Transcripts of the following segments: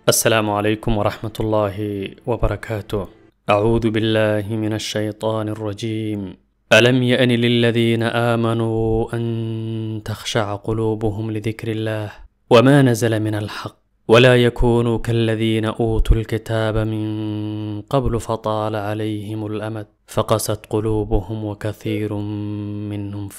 السلام عليكم ورحمة الله وبركاته. أعوذ بالله من الشيطان الرجيم. ألم يأن للذين آمنوا أن تخشع قلوبهم لذكر الله وما نزل من الحق ولا يكونوا كالذين أوتوا الكتاب من قبل فطال عليهم الأمد فقست قلوبهم وكثير منهم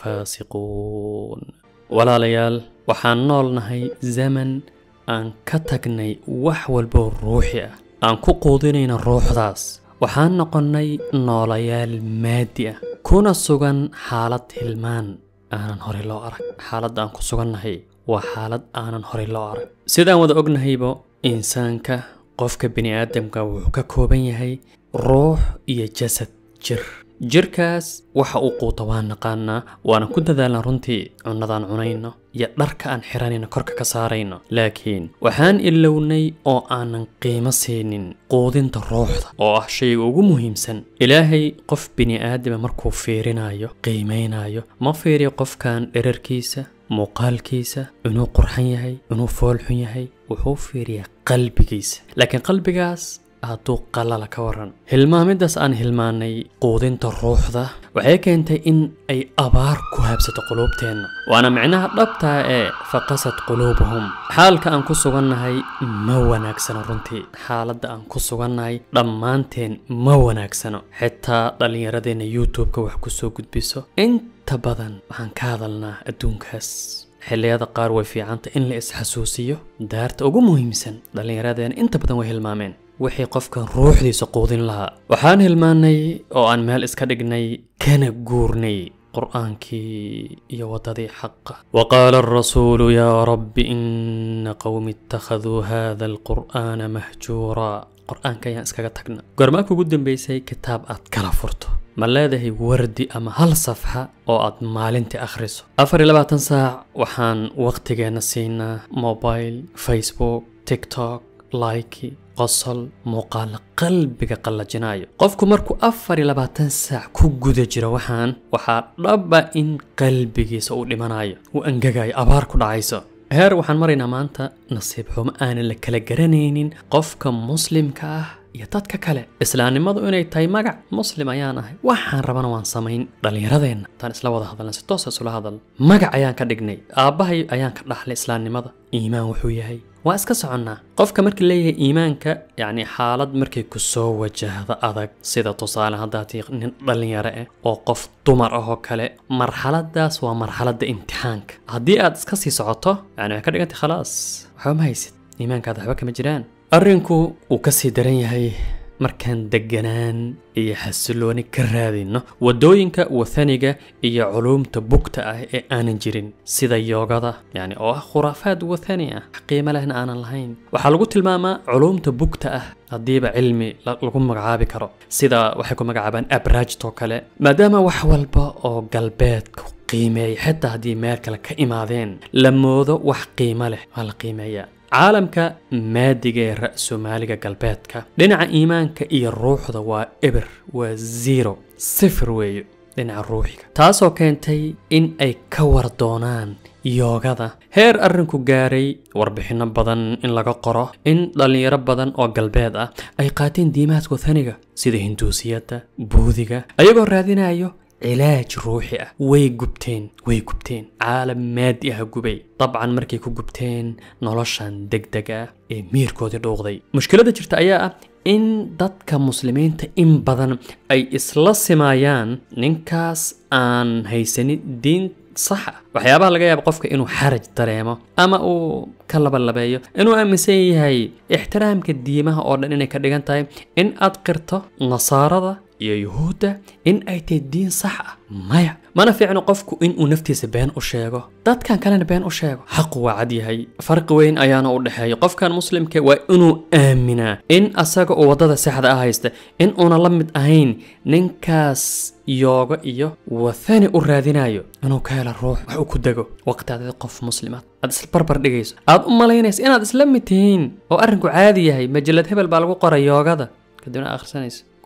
فاسقون walaalayaal waxaan noolnahay zaman aan ka tagnay wax walboo ruuxi ah aan ku quudinayna ruuxdaas waxaan noqonnay noolayaal maadi ah kuna sugan xaalad hilmaan aanan horey loo arag xaaladda aan ku sugannahay waa xaalad aanan horey loo arag sidaan wada ognahaybo insaanka qofka bini aadamka wuxuu ka kooban yahay ruux iyo jasad jir jirkaas waxa uu quuta waan naqaanaa waana ku dadaalna runtii cunnadaan cunayno iyo dharka aan xiranayno korka ka saarayno laakiin waxaan ilownay oo aanan qiimo siinin quudinta ruuxda oo ah shayga ugu muhiimsan ilaahay qof bini aadama markuu fiirinayo qiimaynayo ma fiiriyo qofkan dherarkiisa muuqaalkiisa inuu qurxan yahay inuu foolxun yahay wuxuu fiiriyaa qalbigiisa laakiin qalbigaas hadduu qalala ka waran hilmaamidaas aan hilmaanay quudinta ruuxda waxay keentay in ay abaar ku habsato quluubteenna waana micnaha dhabtaa ee faqasad quluubuhum xaalka aan ku sugannahay ma wanaagsano runtii xaaladda aan ku sugannahay dhammaanteen ma wanaagsano xitaa dhallinyaradeenna youtube-ka wax ku soo gudbiso inta badan waxaan ka hadalnaa adduunkaas xilliyada qaar way fiicanta in la isxasuusiyo daarta ugu muhiimsan dhallinyaradeena inta badan way hilmaameen wixii qofkan ruuxdiisa quudin lahaa waxaan hilmaanay oo aan meel iska dhignay kana guurnay qur'aankii iyo waddadii xaqa waqaala alrasuulu yaa rabbi ina qowmi ittakhaduu hada alqur'aana mahjuuraa qur'aanka ayaan iskaga tagna goormaa kugu dambaysay kitaab aad kala furto ma leedahay wardi ama hal safxa oo aad maalintii akhriso afar iyo labaatan saac waxaan waqtigeenna siinaa mobile facebook tiktok laiki qosol muuqaala qalbiga qallajinayo qofku markuu afar iyo labaatan saac ku guda jiro waxaan waxaa dhaba in qalbigiisa uu dhimanayo uu angagayo abaar ku dhacayso heer waxaan maraynaa maanta nasiib xumo aanan la kala garanaynin qofka muslimka ah iyo dadka kale islaamnimadu inay tahay magac muslim ayaan ahay waxaan rabana waan samayn dhallinyaradeenna taan isla wada hadalna si toosa isula hadal magac ayaan ka dhignay aabbahay ayaan ka dhaxlay islaamnimada iimaan wuxuu yahay waa iska soconnaa qofka markii leeyahay iimaanka yacni xaalad markay ku soo wajahdo adag sida tusaale haddaati nin dhallinyaro ah oo qof dumar ah oo kale marxaladaas waa marxaladda imtixaanka haddii aad iska sii socoto yani waxay ka dhigantay khalaas waxba ma haysid iimaankaada waxba kama jiraan arrinku wuu ka sii daran yahay markaan deganaan iyo xasilooni ka raadinno waddooyinka wathaniga iyo culuumta bugta ah ee aanan jirin sida yoogada yani oo ah khuraafaad wathani ah qiimo lehna aanan lahayn waxaa lagu tilmaamaa culuumta bugta ah haddiiba cilmi lagu magacaabi karo sida waxay ku magacaabaan abraajtoo kale maadaama wax walba oo galbeedka qiimeeya xitaa haddii meel kale ka imaadeen la moodo wax qiimo leh waa la qiimeeyaa caalamka maadiga ee ra-soomaaliga galbeedka dhinaca iimaanka iyo ruuxda waa eber waa zero sifir weeyo dhinaca ruuxiga taasoo keentay in ay ka war doonaan yoogada heer arrinku gaaray warbixinno badan in laga qoro in dhallinyaro badan oo galbeed ah ay qaateen diimaadka wathaniga sida hinduusiyadda buudiga ayagoo raadinayo cilaaj ruuxi ah way gubteen way gubteen caalam maadi ah gubay dabcan markay ku gubteen noloshan degdeg ah ee miirkoodii dhuuqday mushkiladda jirta ayaa ah in dadka muslimiinta in badan ay isla simaayaan ninkaas aan haysanin diin sax ah waxyaabaha laga yaaba qofka inuu xaraj dareemo ama uu ka labalabeeyo inuu aaminsan yahay ixtiraamka diimaha oo dhan inay ka dhigan tahay in aad qirto nasaarada iyo yuhuudda in ay tahay diin sax ah maya mana fiicno qofku inuu naftiisa been u sheego dadkan kalena been u sheego xaqu waa cad yahay farqi weyn ayaana u dhexeeya qofkan muslimka waa inuu aaminaa in asaga oo waddada saxda ah haysta in uuna la mid ahayn ninkaas yoogo iyo wathani u raadinayo inuu ka helo ruux wax uu ku dego waqti aad qof muslimaad aad isla barbar dhigayso aad u malaynayso inaad isla mid tihiin oo arrinku caadi yahay majalad hebel baa lagu qoray yoogada kadibna akhrisanayso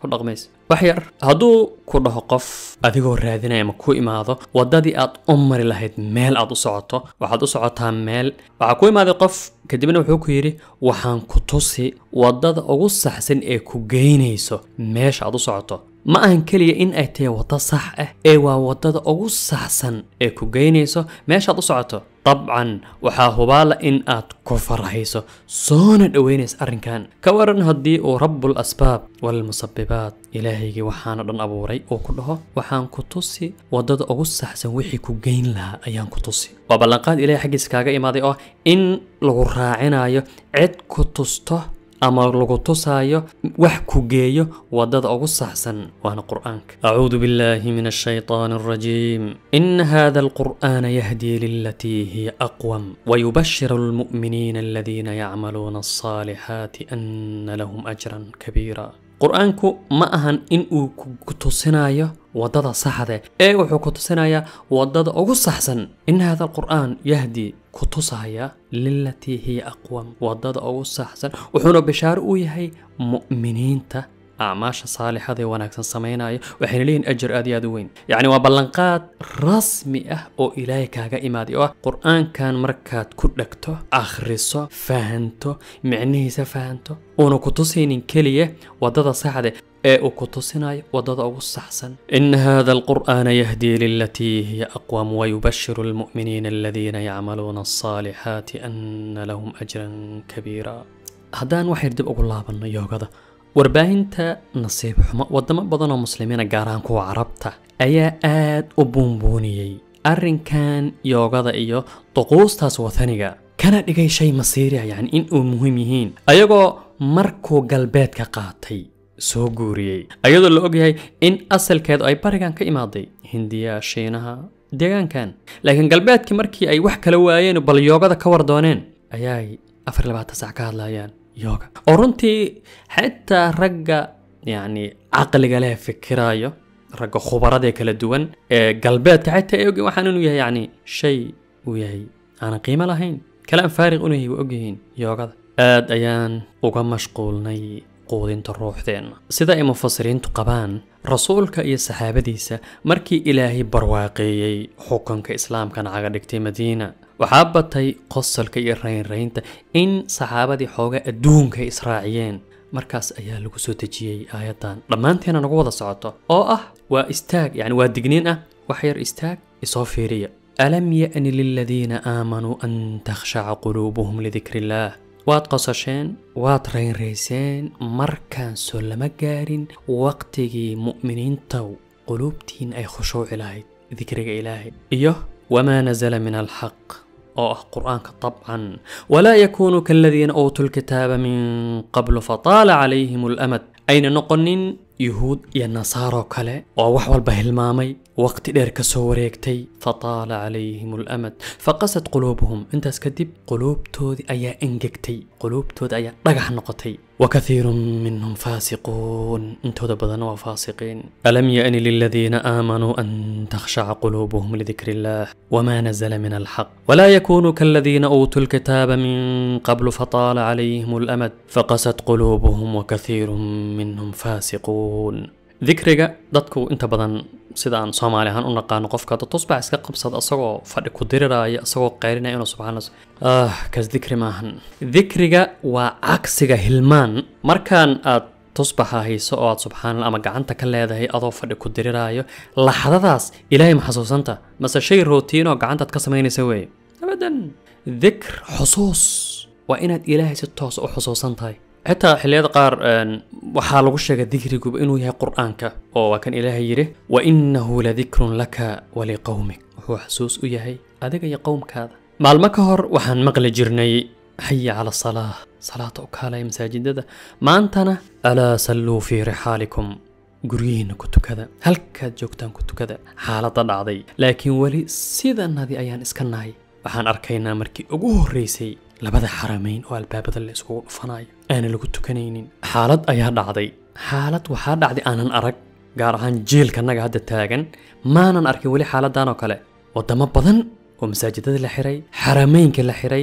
ku dhaqmaysa wax yar hadduu ku dhaho qof adigoo raadinaya ama ku imaado waddadii aad u mari lahayd meel aad u socoto waxaad u socotaa meel waxaa ku imaaday qof kadibna wuxuu ku yidhi waxaan ku tusi waddada ugu saxsan ee ku geynayso meesha aad u socoto ma ahan keliya in ay tahay waddo sax ah ee waa waddada ugu saxsan ee ku geynayso meeshaad u socoto dabcan waxaa hubaala in aad ku farxayso soona dhoweynaysa arrinkan ka waran haddii uu rabbul asbaab walmusabibaat ilaahaygii waxaana dhan abuuray uu ku dhaho waxaan ku tusi waddada ugu saxsan wixii ku geyn lahaa ayaan ku tusi waa ballanqaad ilahay xaggiisa kaaga imaaday oo in lagu raacinayo cid ku tusto ama lagu tusaayo wax ku geeyo waddada ugu saxsan waana qur'aanka acuudu billahi min ashayطaani alrajiim ina hada alqur'aana yahdii lilatii hiya aqwam wayubashiru almu'miniina aladiina yacmaluuna alصaalixaati ana lahum ajran kabiira qur-aanku ma ahan in uu ku tusinayo waddada saxde ee wuxuu ku tusinayaa waddada ugu saxsan in hada alqur'aan yahdi ku tusaya lilatii hiya aqwam waddada ugu saxsan wuxuuna bishaaro u yahay mu'miniinta acmaasha saalixada ee wanaagsan samaynaya waxayna leeyihin ajar aad iyo aad u weyn yacni waa ballanqaad rasmi ah oo ilaahay kaaga imaaday oo ah qur-aankan markaad ku dhegto akhriso fahanto micnihiisa fahanto uuna ku tusaynin keliya waddada saxde ee uu ku tusinayo waddada ugu saxsan ina hada alqur'aana yahdii lilatii hiya aqwam wayubashiru almu'miniina aladiina yacmaluuna alصaalixaati ana lahum ajran kabiira haddaan waxayr dib ugu laabanno yoogada warbaahinta nasiib xumo waddamo badan oo muslimiina gaar ahaan kuwa carabta ayaa aad u buunbuuniyey arrinkan yoogada iyo duquustaas wathaniga kana dhigay shay masiiriya yacni in uu muhiim yihiin ayagoo markuu galbeedka qaatay soo guuriyey ayadoo la ogyahay in asalkeedu ay barigan ka imaaday hindiya shiinaha deegaankan laakiin galbeedkii markii ay wax kala waayeen bal yoogada ka war dooneen ayaay afar labaatan sac ka hadlayaan yoga oo runtii xitaa ragga yacni caqliga leh fikiraayo ragga khubarada ee kala duwan ee galbeedka xitaa ay ogyihin waxaan inuu yahay yacni shay uu yahay aanan qiimo lahayn kalaan faariq unu yahay waa ogyihiin yoogada aad ayaan uga mashquulnay quudinta ruuxdeenna sida ay mufasiriintu qabaan rasuulka iyo saxaabadiisa markii ilaahay barwaaqeeyey xukunka islaamkana caga dhigtay madiina waxaa batay qosolka iyo raynraynta in saxaabadii xooga adduunka ay israaciyeen markaas ayaa lagu soo dejiyey aayaddan dhammaanteena nagu wada socoto oo ah waa istaag yacni waa digniin ah wax yar istaag isoo fiiriya alam ya'ni liladiina aamanuu an takhshaca quluubuhum lidikri illaah waad qosasheen waad raynrayseen markaan soo lama gaarin waqtigii mu'miniintaw quluubtiin ay khushuuci lahayd dikriga ilaahay iyo wamaa nasala min alxaq oo ah qur'aanka dabcan walaa yakuunuu kaladiina uutuu lkitaaba min qablu fataala calayhim alamad ayna noqonin yuhuud iyo nasaaroo kale oo wax walba hilmaamay waqti dheer ka soo wareegtay fataala calayhim alamad faqasad quluubuhum intaas kadib quluubtoodii ayaa engegtay quluubtoodii ayaa dhagax noqotay wakathiirun minhum faasiquun intooda badanna waa faasiqiin alam ya'ni liladiina aamanuu an takhshaca quluubuhum lidikri illaah wamaa nazala min alxaq walaa yakunuu kaladiina uutuu lkitaaba min qablu fataala calayhim alamad faqasad quluubuhum wakathiirun minhum faasiquun dikriga dadku inta badan sida aan soomaali ahaan u naqaano qofka hadda tusbax iska qabsada asagoo fadhi ku diriraya asagoo qaylinaya inuu subxaana ah kaas dikri maahan dikriga waa cagsiga hilmaan markaan aad tusbaxa hayso oo aad subxaanallah ama gacanta ka leedahay adoo fadhi ku diriraayo laxdadaas ilaahay ma xasuusanta mase shay rootiin oo gacantaad ka samaynaysa weeye abadan dikr xusuus waa inaad ilaahay si toos u xusuusan tahay xitaa xilliyada qaar waxaa lagu sheegay dikriguba inuu yahay qur'aanka oo waa kan ilaahay yidhi wa innahu ladikrun laka waliqowmik wuxuu xasuus u yahay adiga iyo qowmkaada maalmo ka hor waxaan maqli jirnay xaya cala salaa salaata u kaalaya masaajidada maantana alaa salluu fii rixaalikum guryihiinna ku tukada halkaad joogtaan ku tukada xaaladda dhacday laakiin weli sidanadii ayaan iska nahay waxaan arkaynaa markii ugu horreysay labada xaramayn oo albaabada la iskugu dhufanayo aana lagu tukanaynin xaalad ayaa dhacday xaalad waxaa dhacday aanan arag gaar ahaan jiilkanaga hadda taagan maanan arkin weli xaaladan oo kale wadamo badan oo masaajidada la xiray xarameynka la xiray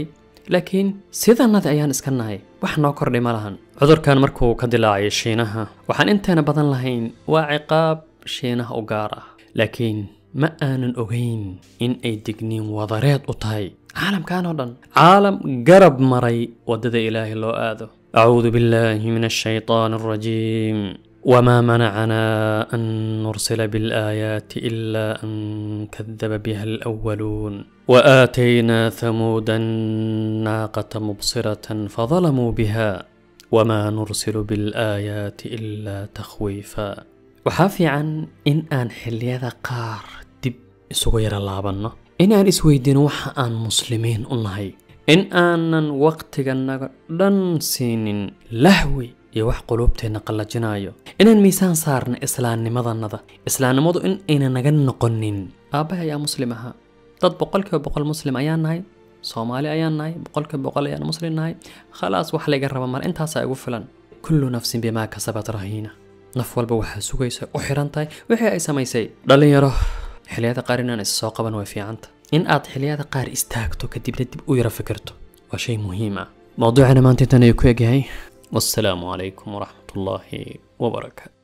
laakiin sidanadi ayaan iska nahay wax noo kordhay ma lahan cudurkan markuu ka dilaacay shiinaha waxaan inteena badan lahayn waa ciqaab shiinaha u gaar ah laakiin ma aanan ogayn in ay digniin wadareed u tahay caalamkan oo dhan caalam garab maray waddada ilaahay loo aado acuudu billaahi min ashaytaan alrajiim وما منعنا أن نرسل بالآيات إلا أن كذب بها الأولون وآتينا ثمود الناقة مبصرة فظلموا بها وما نرسل بالآيات إلا تخويفا وحافي عن إن أن حليذا قار دب سغير لابنا إن أن إسويدين وحا أن مسلمين أنهي إن أن وقتنا لن سين لهوي iyo wax quluubteenna qallajinayo inaan miisaan saarna islaamnimadannada islaamnimadu in ayna naga noqonin aabbahay ayaa muslim ahaa dad boqolkiiba boqol muslim ayaan nahay soomaali ayaan nahay boqolkiiba boqol ayaan muslim nahay khalaas wax layga raba mar intaasaa igu filan kullu nafsin bimaa kasabat rahiina naf walba waxaa sugaysa u xiran tahay wixii ay samaysay dhallinyaro xiliyada qaar inaan is soo qaban way fiicanta in aad xiliyada qaar istaagto kadibna dib u yara fikirto waa shay muhiim ah mowduucana maanta intan ayuu ku egyahay والسلام عليكم ورحمة الله وبركاته